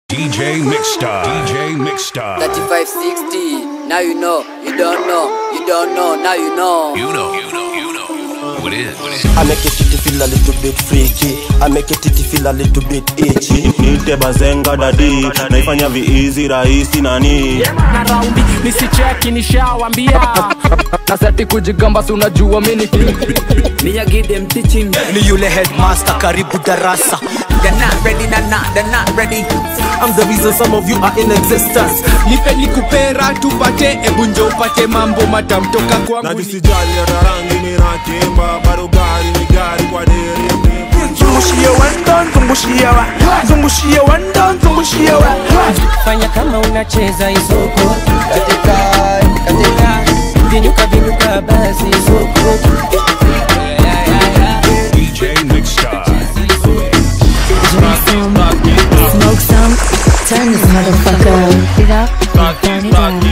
DJ Mixstar. DJ Mixstar. 3560. Now you know. You don't know. You don't know. Now you know. You know. You know. You know. What is? What is? I make it titty feel a little bit freaky I make it titty feel a little bit itchy nite bazenga dadi naifanya viizi rahisi nani na raundi nisicheki nishawambia naseti kujigamba si unajua mini Me I give them teaching. ni yule headmaster karibu darasa They're not ready. They're not. They're not ready. I'm the reason some of you are in existence nipe nikupera tupate ebunjo upate mambo matamtoka kwangu na ni- jisijali hata rangi minakimba bado gari ni gari kwa deri zungushie wendon zungushie wa zungushie wendon zungushie wa fanya kama unacheza isoko katika katika vinyuka vinyuka basi isoko DJ Mixstar. Smoke some, turn this motherfucker up. It up, and turn it down.